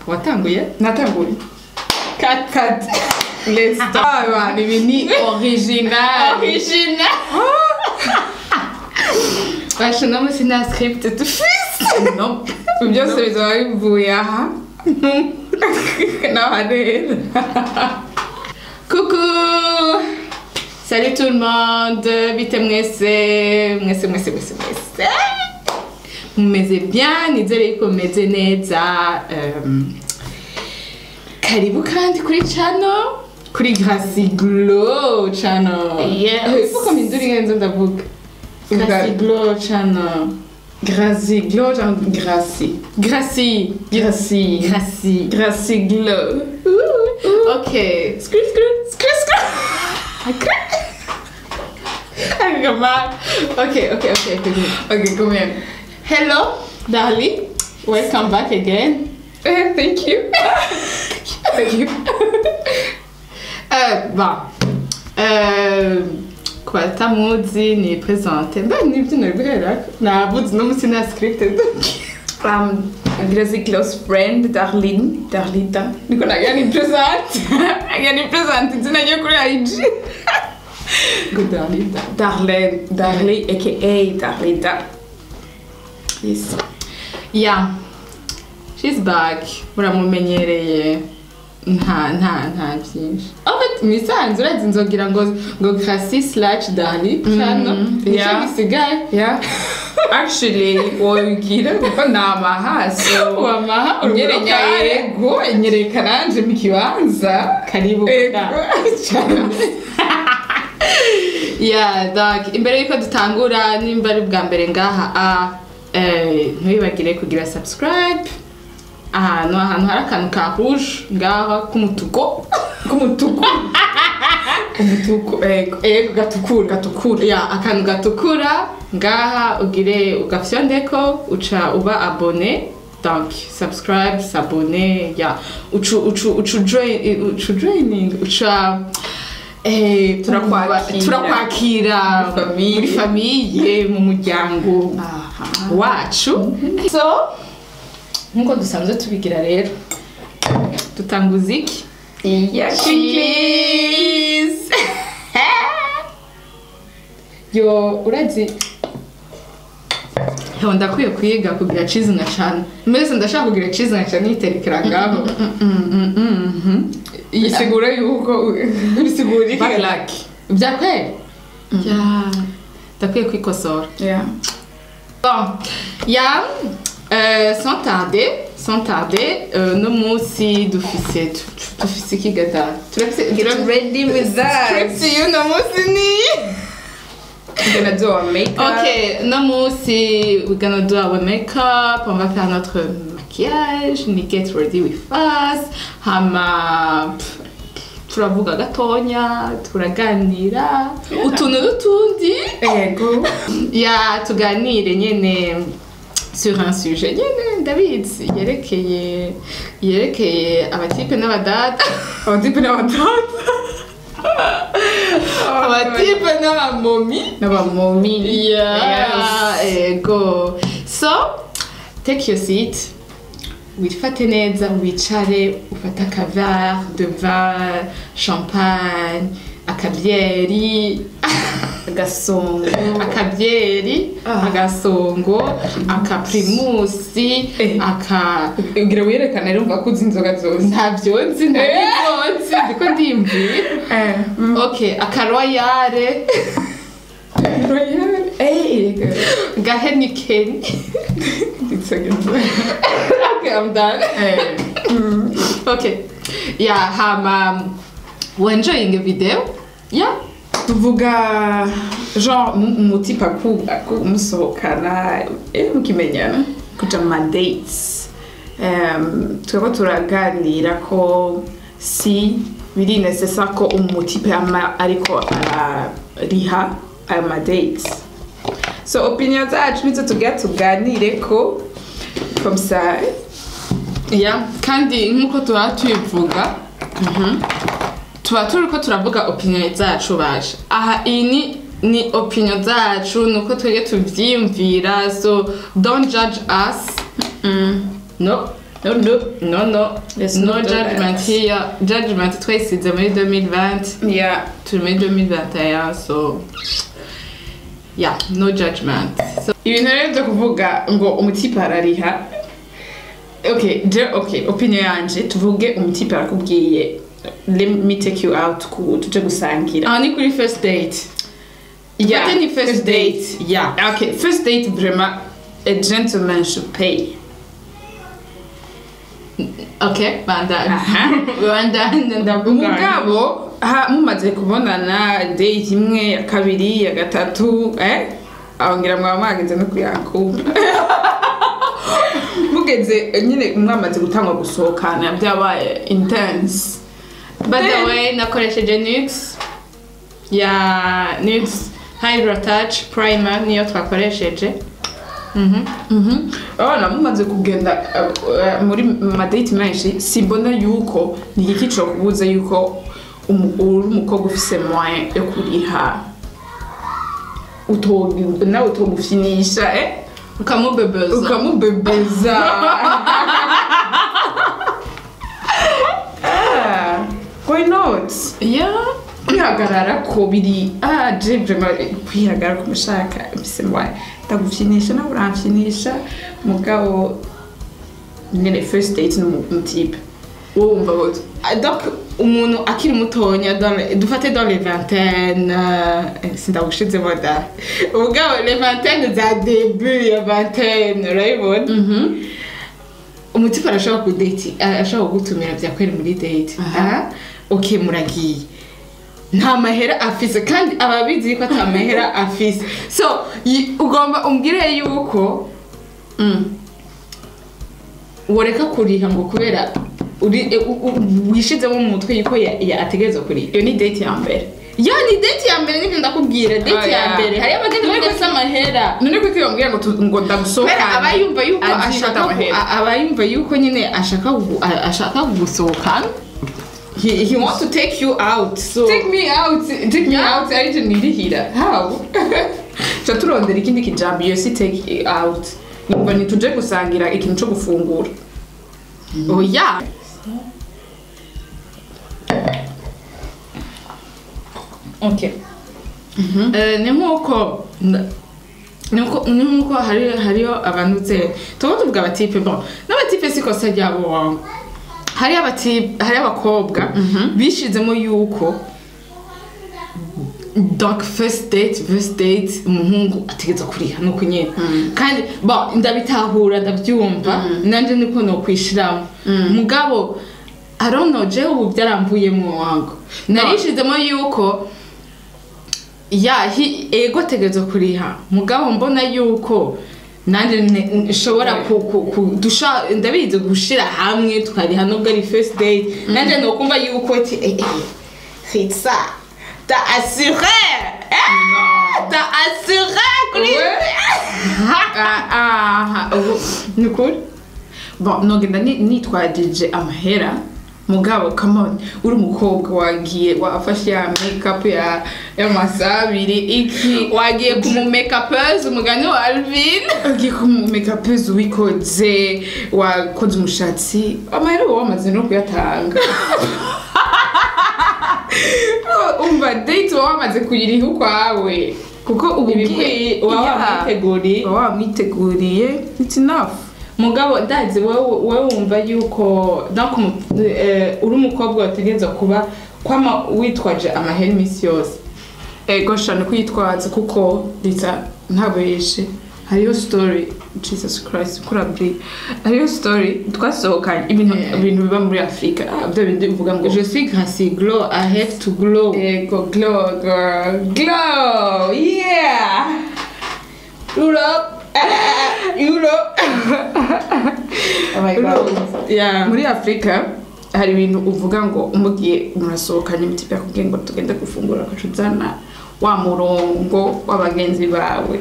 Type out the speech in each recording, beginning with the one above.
watanguye natanguye kat kat let's start abantu ibi ni original original basha no musi nta script dufise no byose bizaba bivuye aha n'aha rero Coucou Salut tout le monde Bite mwese mwese mwese mwese mwese mumeze bien nizere yuko mumeze neza um, karibu kandi kuri channel kuri Gracie Glow channel Yes. Fuko minduri ngenzo ndavuga Uga- Gracie Glow channel Gracie Glow cyangwa Gracie Gracie Gracie Gracie Gracie Glow Ok. Screw, screw, screw, screw. Agama. Ok, ok, ok, ok. ok come here Hello, darling. Welcome back again. eh, thank you thank you Euh, bon. Euh, kwa tamuzi ni presente. Mba nibyo nari guhera. Nabuze no musi na scripted. um, Gracie Glow's friend Darlene Darlita niko nagira ni present nagira ni present izina ryo kuri IG Good darling. Darlene Darlene aka Darlita yes Yeah. She's back. Muramumenyereye. Nta nta nta byinshi. Afite imisanzu urazi nzogira ngo ngo Gracie slash Dali channel. Nicyo yeah. gisigaye. yeah actually wogira kuko ni amahaso Wamaha unyerenya yego nyereka nanje mu kibanza Karibu. Ego. Yeah, donc imbere yuko dutangura nimba ari bwa mbere ngaha a eh, ntwibagire kugira subscribe ahantu ahantu hari akantu ka rouge ngaha k'umutuku k'umutuku umutuku ego ego gatukura gatukura ya akantu gatukura ngaha ugire ugafyondeko uca uba abone donc subscribe s'abone ya ucu ucu ucu join ucu joining uca eh Turakwakira. turakwakira Muri famiye. muri famiye mu muryango aha wacu so nkuko dusanzwe tubigira rero dutanguza iki iya Cheese! yo urazi yo ndakwiye kwiga kugira cheese na cana mbese ndashaka kugira cheese na cana yiterekera ngaho bisigura yuko bisigura iki Bad luck. byakweri ya ndakwiye kwikosora yeah Bon, ya euh, sans tarder, sans tarder, euh, no munsi dufise tu- dufise iki gata turafise get ready with us script you no munsi ni I'm gonna do our makeup Ok, no munsi we're gonna do our makeup, on va faire notre maquillage, ni get ready with us, hama pff, turavuga gatonya, turaganira, utuntu n'utundi. ego ya tuganire nyene sur un sujet nyene ndabizi yerekeye yerekeye abatipe n'abadada abatipe n'abatata abatipe n'abamomi n'abamomi yeah ego so take your seat wifate neza wicare ufate akavare de vin champagne akabyeri agasongo akabyeri Ah. agasongo akaprimusi Eh. aka ugira wiyerekana rero umva ko uzi inzoga zose ntabyo nzi ntabyo nzi ndiko ndiyumvira eh ok akaroyare royal eh gahenikeni it's a good ok i'm done eh ok ya hama wenjoying video ya tuvuga genre umutipe musohokana eh, mukimenyana kuja mu madates um, turiko turaganira ko si biri necessaire ko umutipe ama ariko arariha ayo madates so opinion zacu nizo tugira tuganire ko comme ça ya kandi nk'uko tuba tubivuga tuba turi ko turavuga opinion zacu baje aha iyi ni ni opinion zacu ni uko twebwe tubyiyumvira so don't judge us no no no no no Let's no not do judgment that. here judgment twayisize muri 2020 yeah turi muri 2021 so yeah no judgment so ibintu rero byo kuvuga ngo umutipe arariha okay je okay opinion yanje tuvuge umutipe arakubwiye let me take you out ku tuje gusangira aha ni kuri first date Yeah, Fate ni first date yeah okay first date vraiment a gentleman should pay okay bandana Aha. bandana ndavuga umugabo ha mumaze kubonana date imwe ya kabiri ya gatatu eh abongira mwaba mwageze no kuyakumva mugeze nyine mwamaze gutangwa gusohokana byabaye intense by the Then- way nakoresheje nix ya nix hydro touch primer niyo twakoresheje Mhm. Mhm. abana mumaze kugenda uh, uh, muri madate menshi simbona yuko ni igiki co kubuza yuko umu- uri umukobwa ufise moyen yo kuriha utogi- nawe utomufinisha eh? ukamubebeza ukamubebeza Ah, why not yeah kwihagarara ko biri ah je vraiment kwihagarara ko mushaka mbese mwaye ndagufyinisha nawe uramfyinisha mugabo nyine first date n'umutipe wowe wumva gute Ah, donc umuntu akiri mutonya dans les- dufate dans les vingtaines euh, sindagushizemo da ubwabo les vingtaines za début ya vingtaine urayibona umutipe arashobora kudate arashobora kugutumira byakwera muri date Aha. aha ok muragiye nta mahera afise kandi aba abizi ko ata mahera afise so yi- ugomba umbwire yuko woreka kuriha ngo kubera uri e, u- u- wishizemo mu mutwe yuko ya- ya- ategerezwa kuriha iyo ni date ya mbere ya ni date ya mbere nibyo ndakubwira date Ah, ya yeah. mbere hariyo abagenda None badafise amahera none ko iyo mbwira ngo tu- ngo kubera ndagusohokane aba yumva yuko azi ko ashaka atamahera. ku- a- aba yumva yuko nyine ashaka kugu- a- ashaka kugusohokana he, he wants to take you out so take me out take me out aricyo nirihira how ca turondera ikindi kijambo iyo si take it out ngo ntituje gusangira ikintu co gufungura oya okay Eh, ni nk'uko na- ni nko- ni nk'uko hari hariyo abantu ze tuba tuvuga abatipe bon n'abatipe si kosa ryabo wangu hari abatipe hari abakobwa bishizemo yuko donc first date first date umuhungu ategeza kuriha nuko nyine kandi bon ndabitahura ndabyumva nanje niko nokwishiramo mugabo I don't know jewe ubu byaramvuyemo wangu narishizemo yuko ya hi- ego ategerezwa kuriha mugabo mbona yuko nanjye ne- nshobora ku, ku, ku, dusha ndabizi gushira hamwe tukariha nubwo ari first date nanjye nokumva yuko ati eh, eh, c'est ça t'as assuré eh, t'as assuré kuri aha ubu ni ukuri bon nogenda ni- nitwajije amahera mugabo come on uri umukobwa wagiye wafashe ya makeup ya y'amasaha abiri iki wagiye kumumekapeuse umugani wa alvin ugiye ku makeup wikoze wakoze umushatsi amahera uba wamaze no kuyatanga umva date uba wamaze kuyiriha ukwawe kuko ubu ibikwiye uba wamwiteguriye uba wamwiteguriye it's enough mugabo ndazi wowe wowe wumva yuko donc umu- eh, uri umukobwa wategereza kuba kwama witwaje amahera iminsi yose ego shana kuyitwaza kuko leta ntabeshe hariyo story jesus christ kurabri hariyo story twasohokanye ibintu Yeah. ibintu biba muri afurika Ah, bya bindi bivuga ngo je suis gracie glow i have to glow ego glow girl glow yeah Europe Europe oh my god yeah muri afurika hari ibintu uvuga ngo umugiye murasohokanye imitipe yakubwiye ngo tugende gufungura ugaca uzana wa murongo w'abagenzi bawe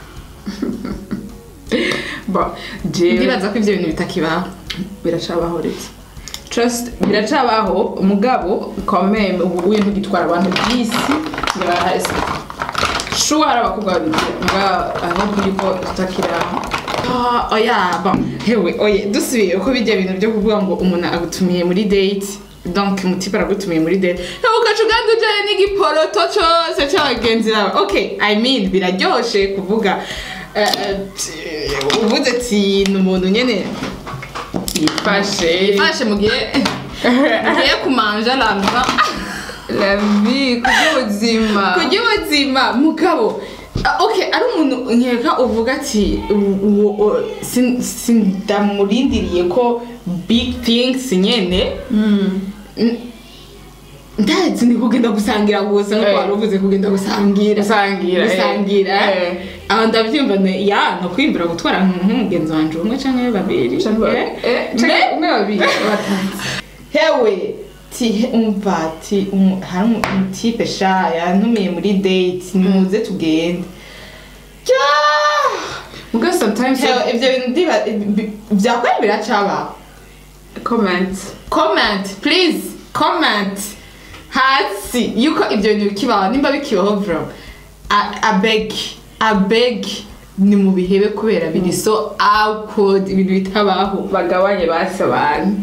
Ba, jewe ndibaza ko ibyo bintu bitakibaho biracabaho rero trust biracabaho umugabo kameme ubu wintu gitwara abantu by'isi birahari shuwa hari abakobwa babiri nga aho yuko tutakira Ah, oya bon hewe oye dusubiye uko bijya bintu byo kuvuga ngo umuntu agutumiye muri date donc umutipe aragutumiye muri date hewe ugaca uganda ujyayo n'igiporoto cyose cy'abagenzi bawe okay i mean biraryoshe kuvuga eh, eh, t- uvuze ati ni umuntu nyene yifashe ifashe mu gihe mugiye kumanja lamba la vie kubw'ubuzima kurya ubuzima mugabo Ah, okay ari umuntu nkeka uvuga ati u- u- u- sin- sindamurindiriye ko big things nyene N- ndazi ni kugenda gusangira gusa nkuko Eh. wari uvuze kugenda gusangira Gusangira, eh. gusangira Eh. aho ndavyumva ne- ya no kwimbira gutwara nk'umugenzi wanje umwe canke babiri Eh. Me- umwe babiri batatu hewe ti he- umva ti umu- hari umu- umutipe sha yantumiye muri date nimuze tugende Ja! ubwo sometimes Hewe, ivyo bintu ndiba- bi- vyakwari biracabaho comment comment please comment hasi yuko ibyo bintu bikibaho nimba bikibaho bro I- I beg I beg ni mu bihebe kubera biri so awkward ibintu bitabaho bagabanye basi abantu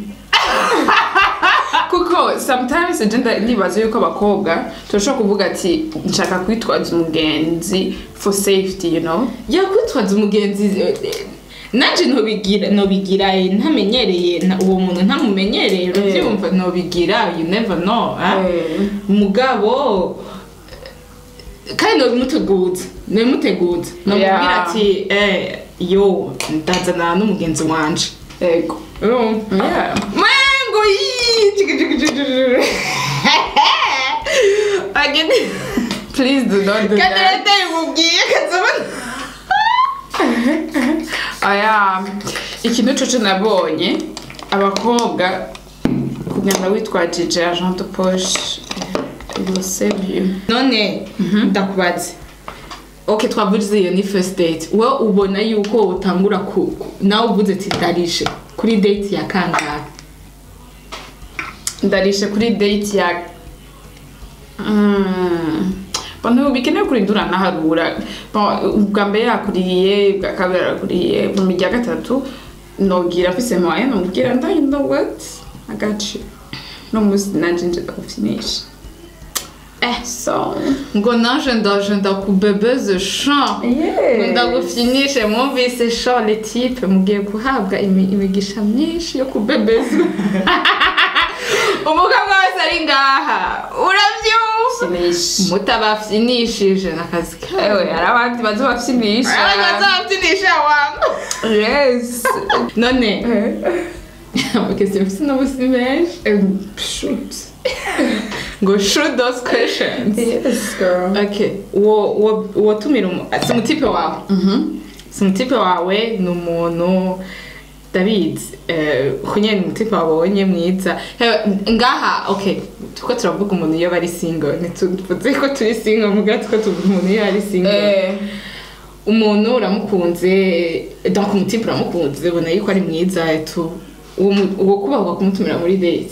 kuko sometimes agenda nibaza yuko abakobwa turashobora kuvuga ati nshaka kwitwaza umugenzi for safety you know yakwitwaza umugenzi eh, eh, nanje nobigira nobigira eh, ntamenyereye nta- uwo muntu ntamumenyereye urabyumva nobigira you never know ah? mugabo kandi nobimuteguza nobimuteguza nomubwira Yeah. ati eh, yo ndazana n'umugenzi wanje yego urumva yeah Mango yii chiki chiki chiki chiki. Agende please do not do kandi that leta imubwiye kazabona aya ikintu coco nabonye abakobwa kugenda witwajije agent de poche it will save you none ndakubaze ok twavuze iyo ni first date wowe ubona yuko utangura ku ku- nawe uvuze ati ndarishe kuri date ya kangahe ndarishe kuri date ya Mm. Bon, ntibikenewe kurindura naharura Bon, ubwa mbere yakuriye ubwa kabiri arakuriye mu mirya ya gatatu nogira mfise moye nomubwira nda you know what I got you no musi nanje nje ndagufinisha eh so ngo naje ndaje ndakubebeze sha ngo ndagufinishe mwumvise sha le type mugiye guhabwa imi- imigisha myinshi yo kubebezwa umugabo wese ari ngaha urabyumva finisha mutabafinishije n'akazi ewe kawe hari abandi baza bafinisha abantu bazabafinisha wangu yes none amakesi mfite n'ubusi menshi Um, shoot ngo shoot those questions yes girl okay uwo uwo uwo tumira umu si umutipe wawe mhm si umutipe wawe ni umuntu ndabizi eh, kunye ni umutipe wabonye mwiza Hewe, ngaha okay tuko turavuga umuntu iyo bari single ntituvuze ko turi single muga tuko tuvuga umuntu iyo ari single eh umuntu uramukunze donc umutipe uramukunze ubona yuko ari mwiza tu uwo mu- uwo kubahwa kumutumira muri date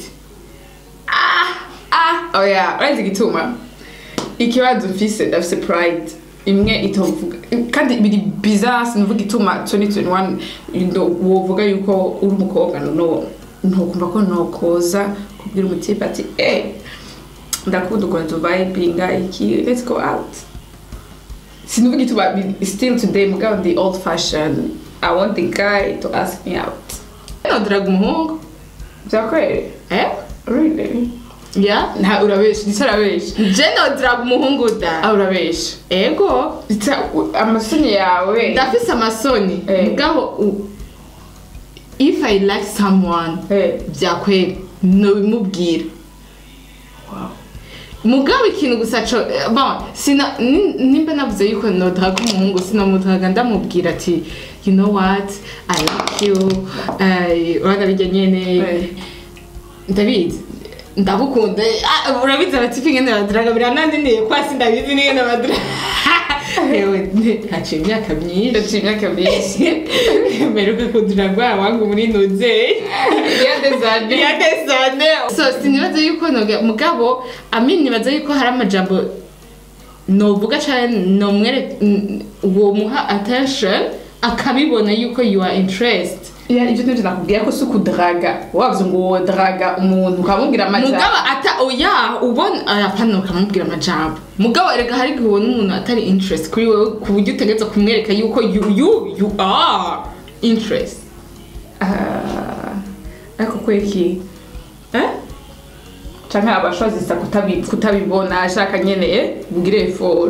ah oya urazi igituma ikibazo mfise ndafise pride imwe itovuga kandi biri bizarre sinavuga ituma 2021 ndo wovuga yuko uri umukobwa no ntukumva ko nokoza kubwira umutipe ati eh ndakunda ukuntu tuvibinga iki let's go out sinavuga ituma bi- still today mugabo the old fashion i want the guy to ask me out nodiraga umuhungu byakwere eh really ya nta urabesha ndetse urabesha je nodiraga umuhungu da ah urabesha ego Ita- u- amasoni yawe ndafise amasoni Eh. mugabo u- if i like someone Eh, byakwera nobimubwira wow. mugabo ikintu gusa co eh, bon sina ni- nimba navuze yuko nodahaga umuhungu sinamudahaga ndamubwira ati you know what i like you eh, urabona bijya nyene Eh. ndabizi ndabukunda Ah, urabizi abatipi ngene badiraga biranandiniye kwasi ndabizi n'ingene badiraga yewe nti- haciye imyaka myinshi Ndaciye imyaka myinshi mperuka kudiragwa wangu muri nozeri iya desane ya desane so sinibaza yuko noga mugabo amin nibaza yuko hari amajambo novuga cane nomwere n- womuha attention akabibona yuko you are interest ya ibyo nibyo nakubwira ko si ukudaraga wavuze ngo wowe daraga umuntu ukamubwira amajambo mugabo ata oya ubona arapana ukamubwira amajambo mugabo erega hari igihe ubona umuntu atari interest kuri wowe ku buryo utegereza kumwereka yuko you you you are interest Ah, ariko kweki eh canke abashozisa kutabi- kutabibona ashaka nyene eh bugire effort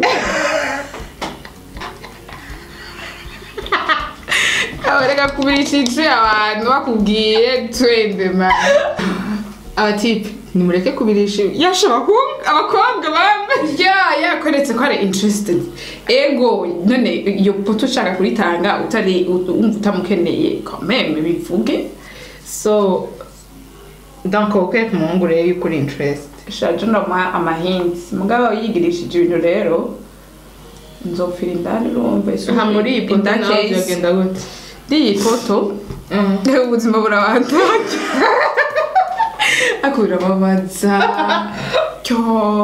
abareka kubirishije abantu bakubwiye twende man abatipe nimureke kubirisha yasha abahungu abakobwa bamwe ya yakoretse ko ari interested ego none iyo poto ushaka kuritanga utari wumva utamukeneye kameme bivuge so donc ukwereka umuhungu rero yuko uri interest shaje ndamuha amahindi mugabo yigirishije ibintu rero nzopfira indani urumva isuku aha muri iyi poto in that nawe case, byagenda gute iyi poto ubuzima burabandaje ariko birababaza cyo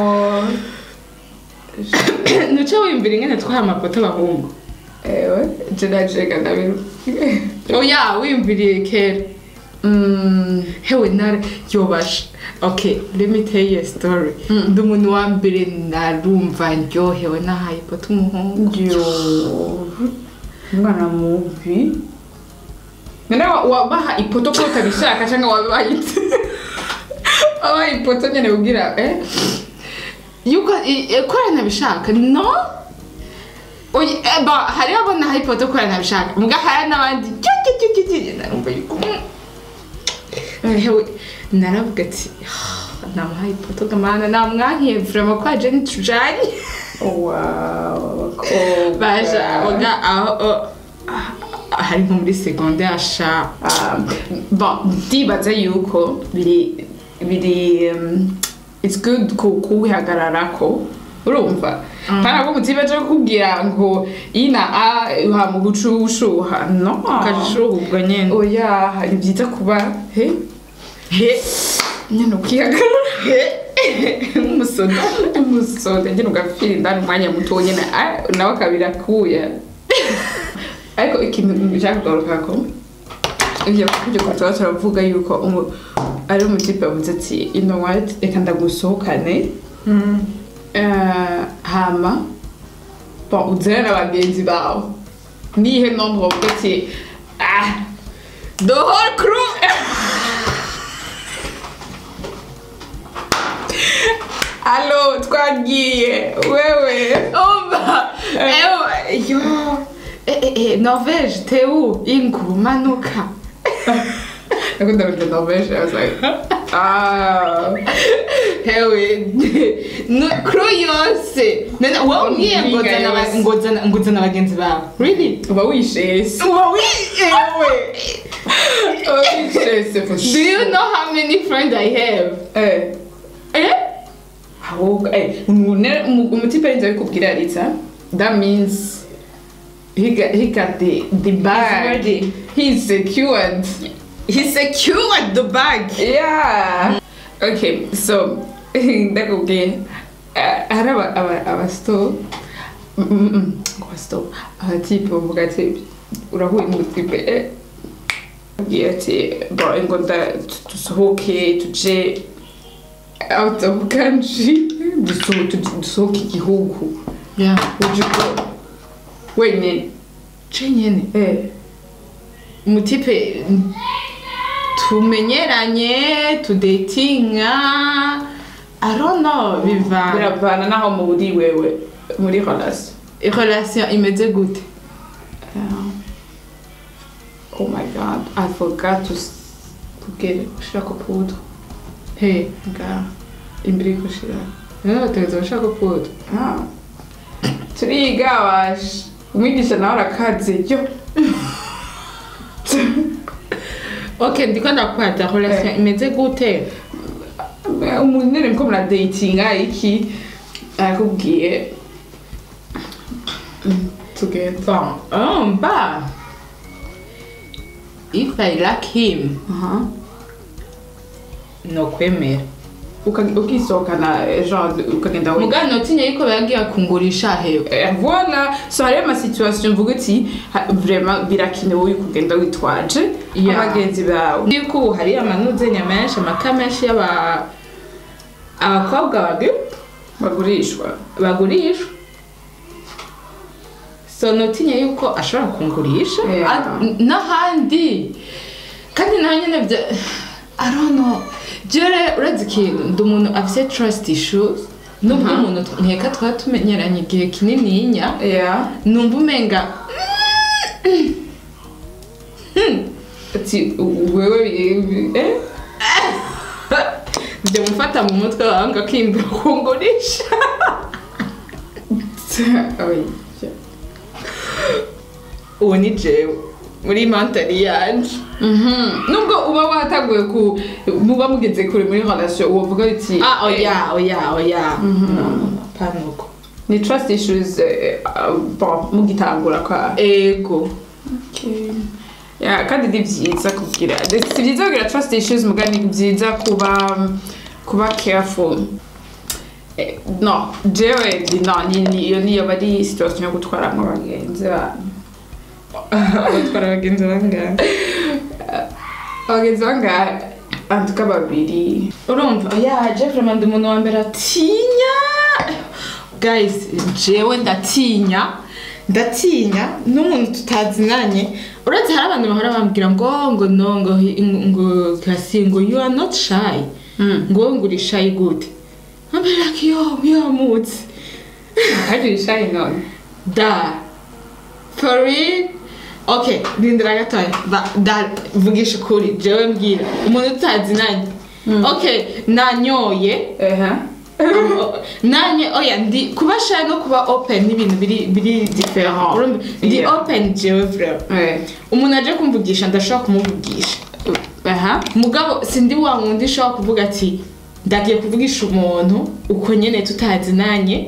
nuca wiyumvira ingene twaha amapoto abahungu ewe jenajega ndabiru oya wiyumviriye kera Mm, hewe nara yobasha okay let me tell you a story Mm. ndi umuntu wa mbere narumva ndyohewe nahaye ipoto umuhungu yo umwana mubi none wa- wabaha ipoto ko utabishaka cyangwa wabaha ite wabaha ipoto nyine ubwira eh yuko i- i- ko aranabishaka no Oya, eh, ba hariho abona hari ipoto ko aranabishaka mbwa hari n'abandi cyo cyo cyo cyo cyo narumva yuko mm. hewe naravuga ati "Ah, namuhaye ipoto gamana namwankiye vrema ko aje ntitujanye wow baja oga aho o- ah, hari nko muri segonde asha bon ndibaza yuko biri biri um, it's good ku kuwihagararako urumva kandi abo mutibaje kukubwira ngo ina a uha mu gucushuha no ukajishuhubwa nyene oya ni byiza kuba he he nyine ukihagarara he umusoda umusoda nyine ugapfira indani umwanya muto nyine ah, nawe akabira kuya ariko ikintu nshaka kugaruka ko ibyo ibyo ko tuba turavuga yuko umu- ari umutipe yavuze ati you know what reka ndagusohokane Eh, hama bon uzere na bagenzi bawe nihe nombre bavuga ati ah the whole crew Allo, twagiye wewe umva ewe yo Eh, eh, eh, norvege teu ingu manuka nakunda kurya norvege I was like ah hewe no- crew yose none wowe umbwiye ngo Mbinga zana aba- yose. ngo zana- ngo zana bagenzi bawe really uba wishese uba wi ewe uba wishese for do you know how many friends i have eh eh ahubwo eh umune- umu- umutipe yinze abikubwira Lisa that means he got, he got the the bag ready. he's secured he secured the bag yeah okay so ndakubwiye eh, hari aba aba aba store Mm, mm, mm, ngo store abatipe bavuga ati urahuye n'umutipe eh abwiye ati bro ngo nda dusohoke tuje out of country duso- tu- dusohoke igihugu yeah would you go wenyine je nyene eh umutipe tumenyeranye tudatinga i don't know biva biravana naho muri wewe muri relation relation imeze gute Yeah. Oh my god, I forgot to, s- to get ushaka poudre. he Nga imbere yo gushira. rero bategeza bashaka kuda Ah. Turiga wash. Umwigisha nawe arakaze yo. ok ndiko ndakwata relation Eh. imeze gute Umuntu nyine mko mura datinga iki arakubwiye Mm, tugenda. bon oh, mba if i like him Aha. nokwemera uka- ukisohokana genre ukagenda wenyine mugani notinye yuko bagiye kungurisha hewe Eh, voilà so hariyo amasituwasiyo mvuga uti ha- vraiment birakenewe yuko ugenda witwaje Yeah. abagenzi bawe yuko ubu hari amanuzenya menshi amaka menshi y'aba abakobwa bagi bagurishwa bagurishwa so notinye yuko ashobora kungurisha Yeah. Ah, n- n'ahandi kandi nawe nyine bya I don't know jere urazi ikintu ndi umuntu afite trust issues nubwo Mhm. umuntu nkeka twaba tumenyeranye igihe kinininya yeah numva umenga ati wewe bi- eh njya mufata mu mutwe wawe ngo akimbira kungurisha Oya. uwo ni jewe muri mantari yanje Mhm. nubwo uba wataguye ku muba mugeze kure muri relation wovuga uti ah eh, oya oya oya Mhm. no no no panuko ni trust issues eh, uh, bon mugitangura kwa ego Yeah, kandi ni byiza kugira si byiza kugira trust issues muga ni byiza kuba kuba careful Eh, no jewe ndi- no ni ni- iyo niyo bari situation yo gutwaramo abagenzi banyu batwara abagenzi bangahe abagenzi bangahe antuka babiri urumva oya jewe vraiment ndi umuntu wa mbere atinya guys jewe ndatinya ndatinya n'umuntu tutazinanye uretse hari abantu bahora bambwira ngo ngo no ngo hi- ngo kasi ngo you are not shy ngo ngo uri shy gute ambere like yo yamutse hari shy none da for real okay rindira gatoya Ba- da vugisha ukuri jewe mbwira umuntu tutazinanye okay nanyoye eha nanye oya ndi kuba shy no kuba open n'ibintu biri biri different Urumva? ndi Yeah. open jewe vraiment eh umuntu aje kumvugisha ndashobora kumuvugisha aha mugabo sindi wa wundi ushobora kuvuga ati ndagiye kuvugisha umuntu uko nyene tutazinanye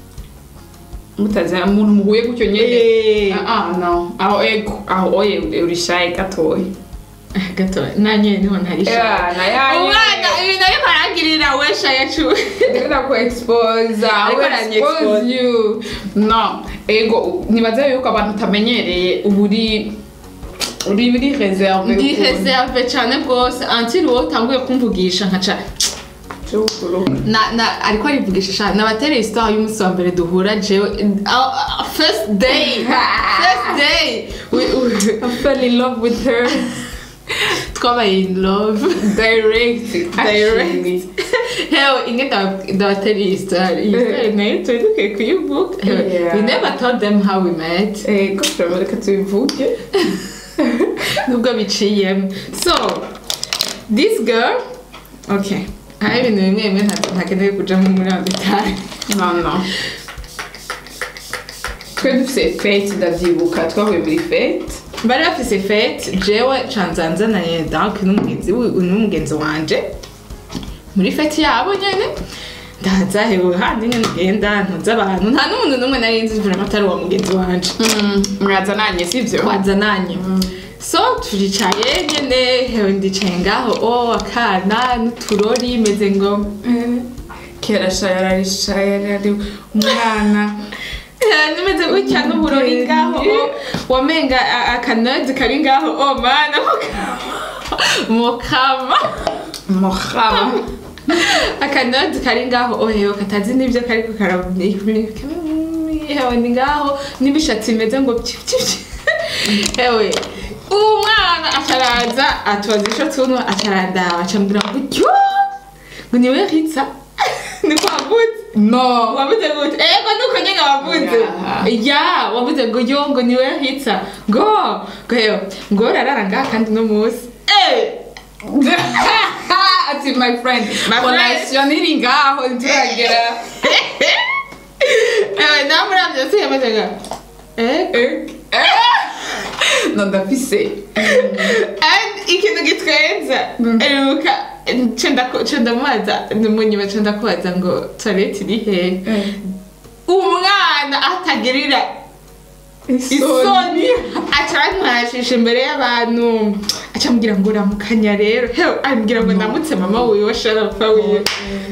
mutazi umuntu muhuye gutyo nyene Eh. ah ah, no aho ego aho oye uri shy gatoya gato nanye niho ntari shy Yeah, na ya- umwana ibintu ariko arangirira we shy yacu ndabona ko expose Ariko I aranye will expose expose. you no ego nibaza yuko abantu utamenyereye uba uri uri uri reserve ndi ukuntu. reserve cyane rwose until wowe utanguye kumvugisha nkaca Cyukuru. na na ariko arivugisha sha nabatereye histoire y'umunsi wa mbere duhura jewe uh, uh, first day first day we, we, I fell in love with her twabaye in love direct direct hewe inge ndaba- ndabatereye histoire iyi histoire nayo turi dukwiye kuyivuga Hewe, Yeah. we never told them how we met ego turabona tubivuge nubwo biciyemo so this girl okay hari ibintu bimwe bimwe nta- ntakeneye kujamo muri ayo detaye no no twe dufite fete ndavyibuka twahuye muri fete bari bafise fete jewe canzanzananye donc n'umugenzi wi- n'umugenzi wanje muri fete yabo nyene ndaza hewe handi nyene ugenda ntuza abantu nta n'umuntu n'umwe nari nzi vraiment atari uwa mugenzi wanje mwazananye sivyo twazananye so turicaye nyene hewe ndicaye ngaho o akana n'uturori meze ngo kera sha yarari sha yarari umwana Eh, nimeze gutya n'uburori ngaho o, wamenga a- akanodi kari ngaho o mana mukama muhaba akanodi kari ngaho ohewe katazi n'ibyo kariko hewe ni ngaho n'ibishatsi bimeze ngo pyi pyi pyi hewe uwo mwana acaraza atubaza ico tunwa acarandaba acambwira ngo tyo ngo niwe ritsa niko wavuze no wavuze gute ego nuko nyene wavuze ya wavuze ngo yo ngo niwe hitsa ngo ngo hewe ngo rarara ngaha kandi no musi eh ati my friend My friend. relation iri ngaho nturagera ewe namuravye si yamaze nga eh no ndafise and ikintu gitwenza eruka cenda mubaza munyuma cenda kubaza ngo toilette iri hehe umwana atagirira isoni acarantwashisha imbere y'abantu acambwira ngo ramukanya rero hewe ambwira ngo ndamutse mama wiwe sharapfa wiwe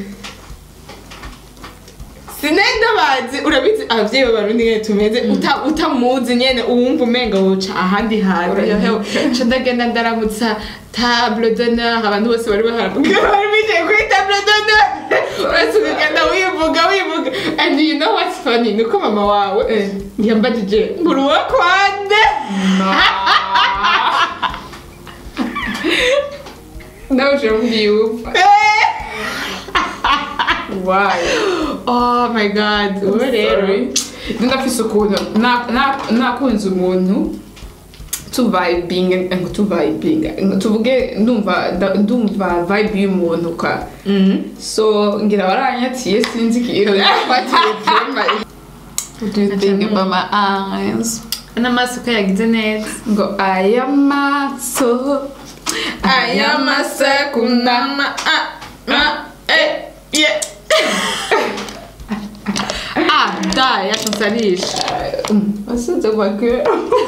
sinenda bazi urabizi abavyeyi b'abarundi nyene tumeze uta- utamuzi nyene uwumva umenga woca ahandi hantu Urayibuka. hewe ca ndagenda ndaramutsa table d'honneur abantu bose bari baharamubwira bari bicaye kuri table d'honneur uretse ukagenda wivuga wivuga and you know what's funny nuko mama wawe yambajije nguru wo kwande nawe uje mbyumva wayi oh my god ubu rero ndafise ukuntu na- na- nakunze umuntu tuvibinga ngo tuvibinga ngo tuvuge ndumva nda- ndumva vibe y'umuntu ka so ngira waranyatiye sinzi ikintu yafatiye jema What do you think about my eyes? n'amaso ko yagize neza ngo aya maso aya masekundama ah ah eh yeah ah da yashansanisha wasinze makuru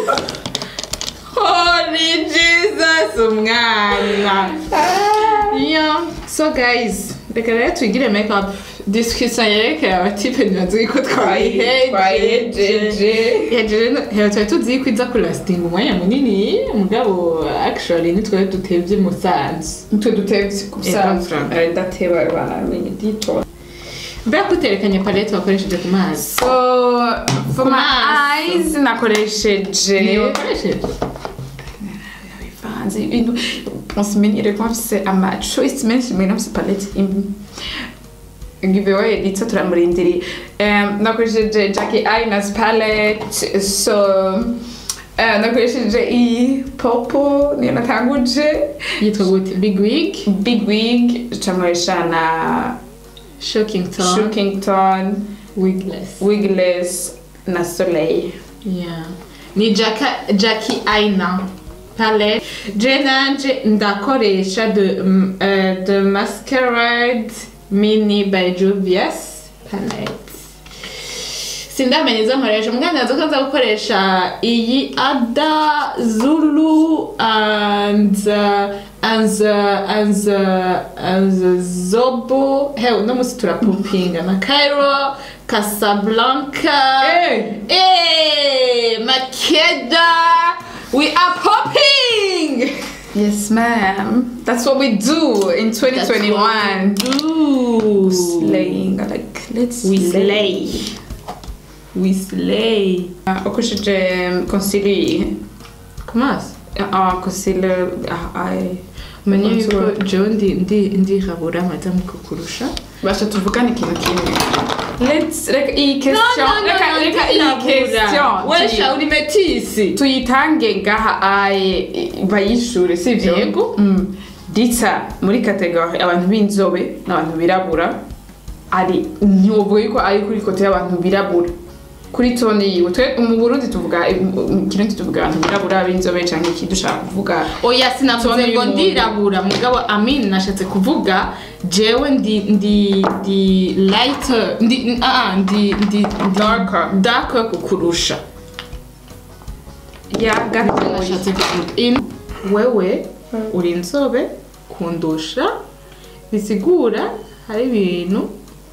holy jesus umwana yeah so guys reka rero twigire makeup discussion yerekeye abatipe ntibazi ko twayihejeje twayihejeje hejeje hero twari tuzi ko iza kurasitinga umwanya munini mugabo actually nitwe dutevye musanzu mutwe dutevye Eh, kubusanzwe Frank. ndateba baramenye dito mbega ko uterekanye palette wakoresheje ku mazi so for my Maso. eyes nakoresheje niyo wakoresheje bivanze ibintu musimenyere ko mfise ama choice menshi mbere nafise palette imwe giveaway nditse turamurindiriye um, nakoresheje Jackie Aina's palette so uh, nakoresheje iyi popo niyo natanguje yitwa gute big wig big wig camuresha na shocking tone Shookington wigless wigless na soleil yeah ni Jacka- jackie aina palette je nanje ndakoresha de, mm, eh, de masquerade mini by juvias palette sindamenya izo nkoresha muganga nzi ko nza gukoresha iyi ada zulu and uh, and uh, and uh, and uh, zobo hewe uno munsi turapupinga na cairo casablanca Eh. Eh, makeda we are popping yes ma'am that's what we do in 2021 Ooh. slaying like let's we slay we slay Uh, ukoresheje concealer kumaso ah concealer ah ay umenye yuko Contour. jewe ndi ndi ndirabura madamu kukurusha basha tuvugane ikintu kimwe let's reka iyi question reka reka iyi question wesha tuyi- uri metisi tuyitange ngaha aye bayishure sivyo Yego. Mm. ditsa muri kategori abantu b'inzobe n'abantu birabura ari ntiwovuga yuko ari kuri kote y'abantu birabura kuri toni yiwe twe mu burundi tuvuga mu kirundi tuvuga abantu birabura b'inzobe canke iki dushaka kuvuga oya sinavuze Tone ngo y'umuntu. ndirabura mugabo amin nashatse kuvuga jewe ndi ndi ndi light ndi ah ndi ndi ndi Darker. darker kukurusha ya gatoya nashatse kuvuga In- wewe uri inzobe kundusha bisigura hari ibintu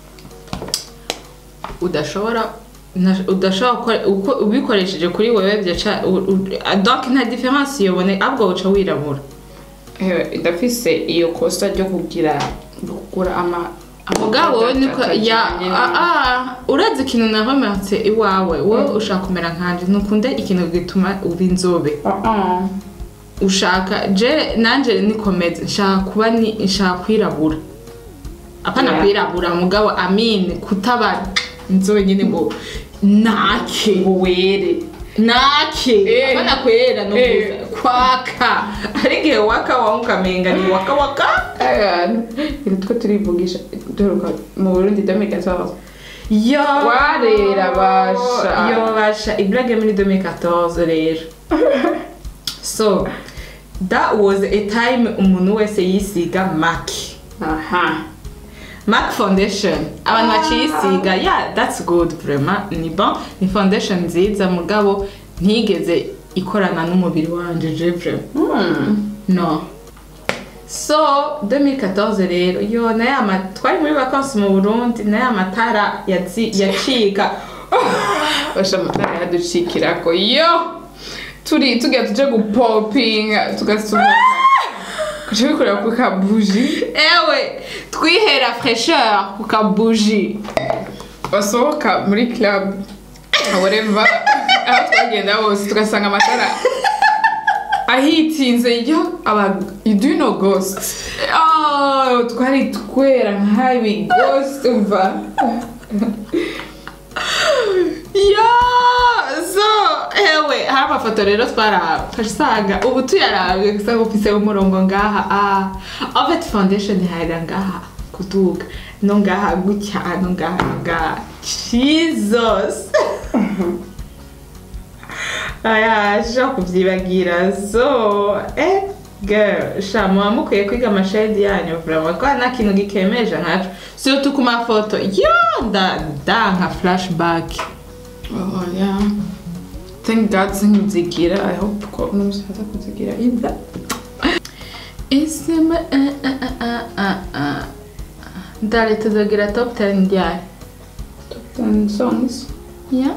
udashobora na- udashobora gukora uko ubikoresheje kuri wewe byaca u- u- donc nta difference yobone ahubwo uca wirabura Eh, ndafise iyo kosa ryo kugira kugura ama mugabo niko ya atajanye ah, ah, urazi ikintu nahomatse iwawe wowe ushaka kumera nkanje ntukunde ikintu gituma uba inzobe Ah, ah. ushaka je nanje nikomeze nshaka kuba ni nshaka kwirabura apana Yeah. kwirabura mugabo amin kutaba inzobe nyine ngo nake ngo were nake Eh. apana kwera no Eh. kwaka ari igihe waka wangu ukamenga ni waka waka ibintu two turivugisha duheruka mu burundi dominika twaba yo Warera basha. yo basha iblage muri 2014 rero so that was a time umuntu wese yisiga maki aha MAC foundation abantu baciyisiga yeah that's good vraiment ni bon ni foundation nziza mugabo ntigeze ikorana n'umubiri wanje je vraiment Hmm. no so 2014 rero yo naye ama twari muri vacances mu burundi naye amatara yazi- yacika basha amatara yaducikirako yo turi tugiye tuje gupopinga tugasohoka kuca bikorera ku kabuji ewe twihera fraîcheur ku kabuji basohoka muri club whatever aho twagenda hose tugasanga amatara ahitinze yo aba you do know ghost oh twari twera nk'abi ghost umva yo so ewe hari amafoto rero twaraba usanga ubu tuyarabye gusa ngo ufise umurongo ngaha ah en fait foundation ihahera ngaha kuduga no ngaha gutya no ngaha no ngaha jesus aya sha kubyibagira so eh girl sha muba mukwiye kwiga amashahidi yanyu vraiment ko nta kintu gikemeje nkaco surtout ku mafoto yo nda nda nka flashback oh yeah thank god sinzigira i hope ko n'umusaza kuzigira either isima uh, uh, uh, uh, uh. ndale tuzogira top 10 ryari top 10 songs yeah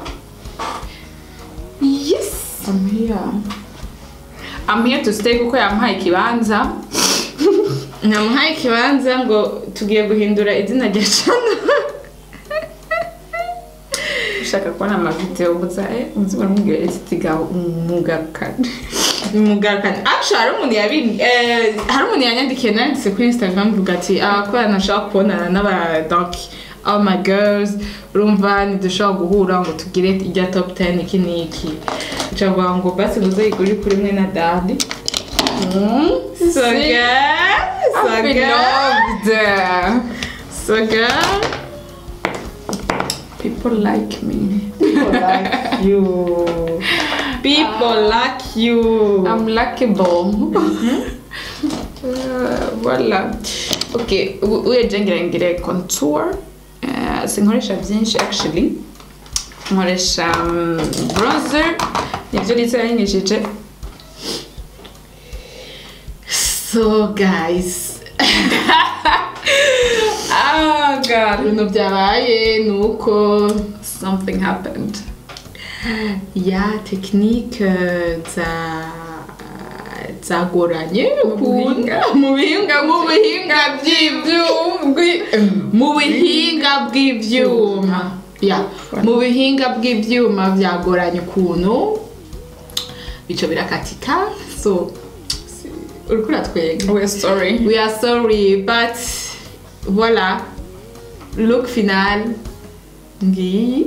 yes I'm here. I'm here to stay kuko yampaye ikibanza namuhaye ikibanza ngo tugiye guhindura izina rya channel ushaka kubona amavideo gusa eh uzi baramubwira ati tiga umugarukane mugarukanye actually hari umuntu yabi eh, hari umuntu yanyandikiye nanditse kuri instagram mvuga ati ah kubera nashaka kubonana n'aba donc all my girls urumva ntidushobora guhura ngo tugire irya top 10 iki n'iki ncavuga ngo basi muze yiguri kuri mwe na dadi so See? good so I've been good loved. so good People like me. people like you people like you I'm likable. Uh, voilà. Ok, u- uyeje ngira ngire contour. Uh, sinkoresha byinshi actually. Nkoresha um, bronzer. Nibyo Lisa yanyigishije. so guys Ah, God. ibintu byabaye ni uko Something happened. ya tekinike za zagoranye buhinga. mu bihinga mu bihinga by'ibyuma mu bihinga bw'ibyuma ya mu bihinga bw'ibyuma byagoranye ukuntu bico birakatika so si- uriko uratwenga We're sorry. We are sorry, but voilà. Look final. Ngiyi.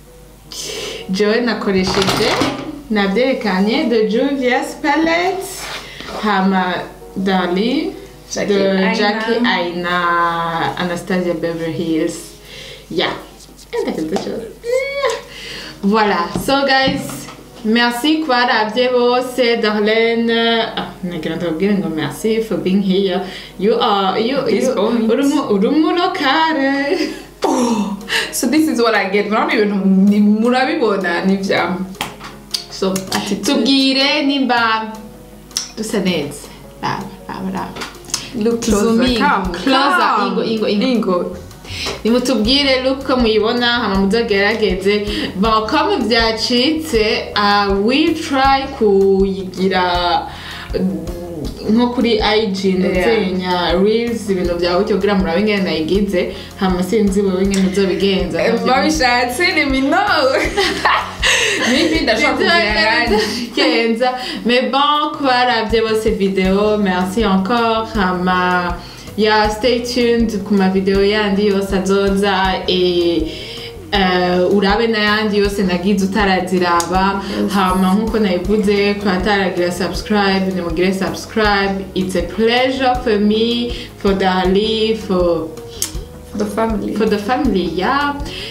Joe nakoresheje nabyerekanye de Juvia's palette hama Dali Jackie de Aina. Jackie Aina Anastasia Beverly Hills yeah and that's the show. Yeah. voilà so guys merci kubarabye bose Darlene ah, nagira ndababwire ngo merci for being here you are you, This you point. uri mu- uri umurokare Oh, so this is what I get. Murabona ibintu ni- murabibona ni bya so tubwire nimba dusa neza raba raba raba look Zoom in. Come, Closer. come. Ingo, ingo, ingo. Ingo. nimutubwire look uko muyibona hama muzogerageze bon comme byacitse uh, we try kuyigira mm, nko kuri IG nuzenya reels ibintu byawe cyo kugira murabe ingene nayigize hama sinzi wewe ingene uzobigenza babishatse ni mino nibi ndashaka kugira Kenza. Mais bon, kubaravye bose video, merci encore. Hama, ya stay tuned ku ma video yandi yose azoza e uh, urabe n'ayandi yose nagize utaraziraba hama nk'uko nabivuze ku bataragira subscribe nimugire subscribe it's a pleasure for me for Dali for the family for the family, yeah.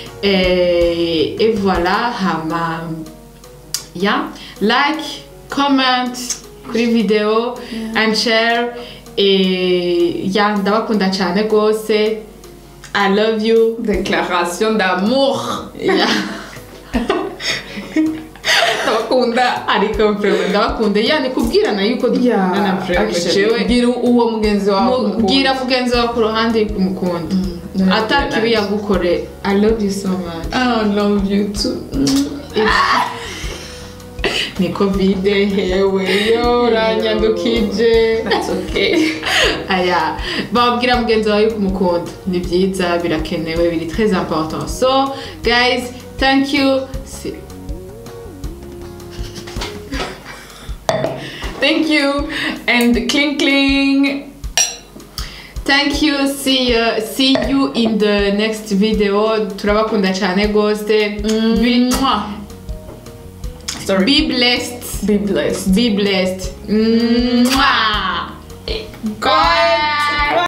Et, et voilà, hama, yeah. Like, comment, kuri video, and share. Et yeah, ndabakunda cyane rwose. I love you. déclaration d'amour Yeah. ndabakunda ndabakunda ariko vraiment ndabakunda yani kubwirana yuko dukundana vraiment jewe bwira uwo mugenzi wawe Mu- bwira mugenzi wawe ku ruhande yuko umukunda Mm. atakibi yagukore i love you so much I love you too. ni covid hewe yo uranyandukije That's okay. aya babwira mugenzi wawe yuko umukunda ni byiza birakenewe biri très important so guys thank you Si- Thank you and cling cling. Thank you. See you, see you in the next video. Turabakunda cyane gose. Be, Sorry. be blessed. Be blessed. Be blessed. Mwah. Bye.